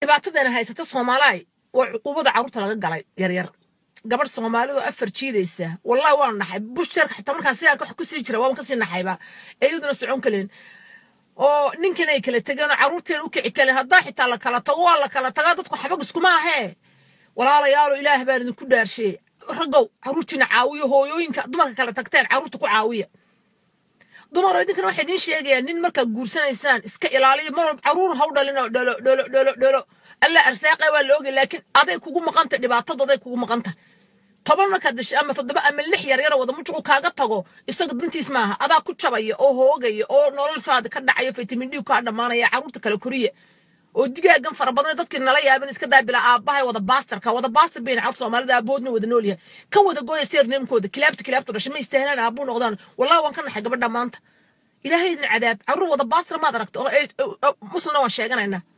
dhibaatadana haysata soomaaliay waa cuquubada carruurta laga galay yaryar gabadh soomaalidu afar jiidaysa wallahi waan naxay busharka xitaa markaan sigaarka wax kusii jira waan kasii naxayba ee iyaduna socon kaleen oo ninkan ay kala tegeen oo carruurteena u kici kaleen haddaa xitaa la kala tago waa la kala tagaa dadku xabag iskuma ahee walaalayaalo ilaah baan idinku dhaarsheey raggow carruurtiina caawiyo hooyooyinka dumarka kala tagteen carruurta ku caawiya dumar idinkana waxay idiin sheegayaan nin markaad guursanaysaan iska ilaaliyo mar walba carruur haw dhalin oo dholo dholo dholo dholo alla arsaaqay waa la ogay laakiin aday kugu maqanta dhibaatadooday kugu maqanta toban markaad dashay ama toddoba ama lix yar yara wada mujuqu kaaga tago isaga dantiis maaha adaa ku jabaya oo hoogaya oo noloshaada ka dhacaya vitamin d kaa dhammaanaya carruurta kale koriya oo digaagan fara badan dadkii nala yaaban iska daabila aabbahay wada baastarka wada baastar bayna carruur soomaalida aaboodna wada nool yahay ka wada gooya seerneemkooda kilaabta kilaabtu dhashay ma istaahnaan aabuu noqdaan wallahi waan ka naxay gabadha maanta ilaahay idin cadaab carruur wada baastar maad aragta muslimna waan sheeganaynaa